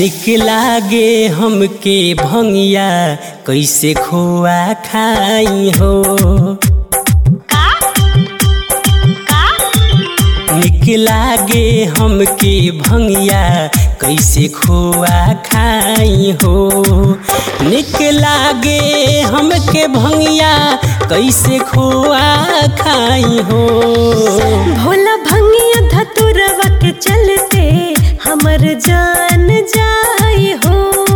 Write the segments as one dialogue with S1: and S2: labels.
S1: निक लागे हमके भंगिया कैसे खोआ खाई हो
S2: का का
S1: निक लागे हमके भंगिया कैसे खोआ खाई हो निक लागे हमके भंगिया कैसे खोआ खाई हो
S2: भोला भंगिया धतुरवा के चलते हमर जान जाई हो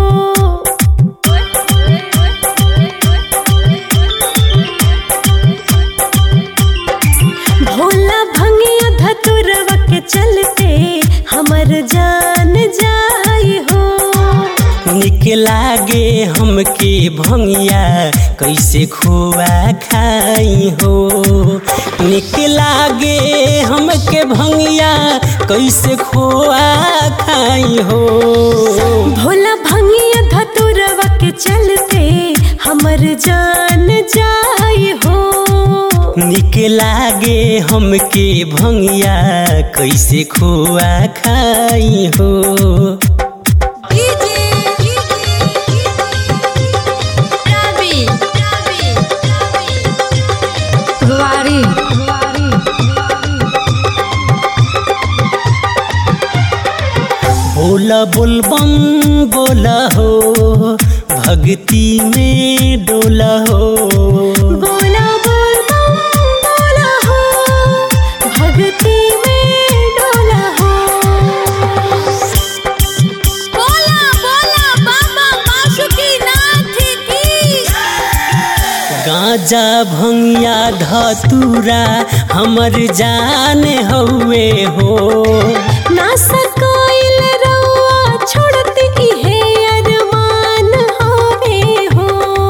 S2: भोला भंगिया धतुरवा के चलते हमर जान जाई हो
S1: निक लागे हमके भंगिया कैसे खोआ खाई हो निक लागे हमके भंगिया कैसे खोआ खाई हो
S2: भोला भंगिया धतुरवा के चलते हमर जान जाई हो
S1: निक लागे हमके भंगिया कैसे खोआ खाई हो
S3: गुवारी
S1: बोला बोलबम बोला हो भक्ति में डोला हो
S2: बोला बोल बम बोला हो भक्ति में डोला हो बोला बोला बाबा बासुकीनाथ की
S1: गांजा भंगिया धतूरा हमर जान हउए हो
S2: ना सकाइल रउआ छोड़त इहे अरमान हवे हो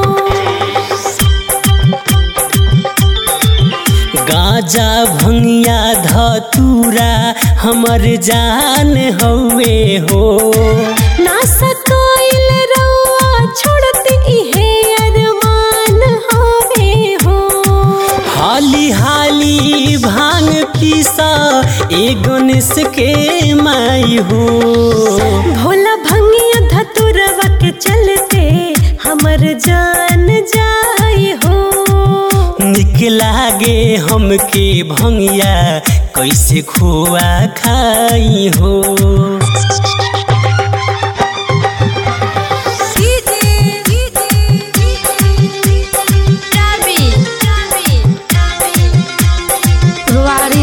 S1: गांजा भंगिया धतूरा हमर जान हउए हो
S2: ना सकाइल रउआ छोड़त इहे अरमान हवे हो
S1: हाली हाली भांग पीसा ए गणेश के माई हो
S2: भोला भंगिया धतुरवा के चलते हमर जान जाई हो
S1: निक लागे हमके भंगिया कैसे खोआ खाई हो
S3: गुवारी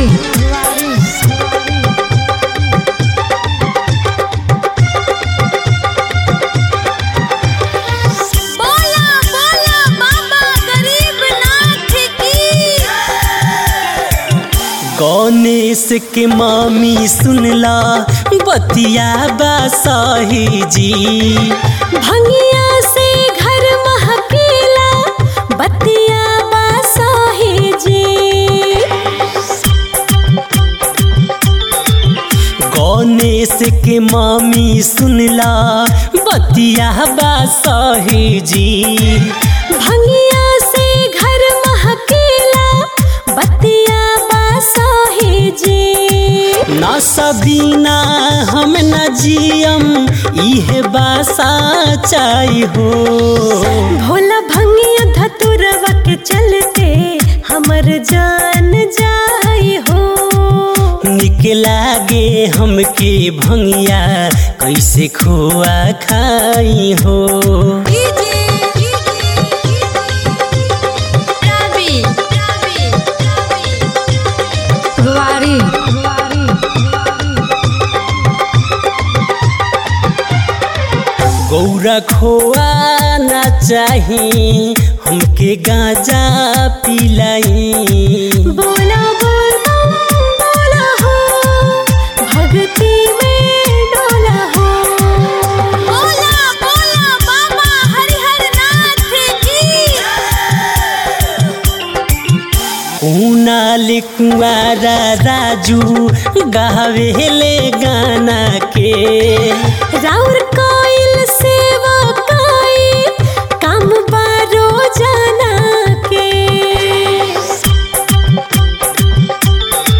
S2: बोला बोला बाबा गरीबनाथ की
S1: गणेश के मामी सुनला बतिया बासाही जी
S2: भंगिया से घर महकेला बतिया बासाही जी
S1: गणेश के मामी सुनला बतिया बासाही जी
S2: भंगिया से घर महकेला बतिया बासाही जी
S1: ना सबीना हम न जियम इहे बासा चाही हो
S2: भोला भंगिया धतुरवा के चलते हमर जान जाई हो
S1: निक लागे हमके भंगिया कैसे खोआ खाई हो
S3: गुवारी
S1: गौरा खोआ ना चाही हमके गांजा पिलाई
S2: बोला बोल बम बोला हो भक्ति में डोला हो बोला बोला बाबा हरिहर नाथ की
S1: कुनाल कुंवारा राजू गावेले गाना के
S2: राउर कोइल सेवा काई काम बारो जाना के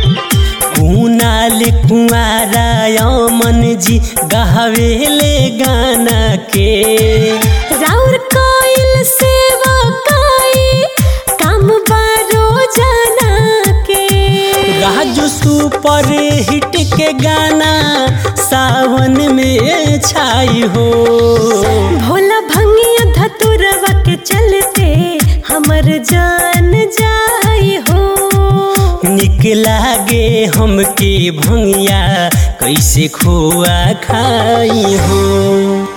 S1: कुनाल कुंवारा यमन जी गावेले गाना गाना सावन में छाई हो
S2: भोला भंगिया धतुरवा के चलते हमर जान जाई हो
S1: निक लागे हमके भंगिया कैसे खोआ खाई हो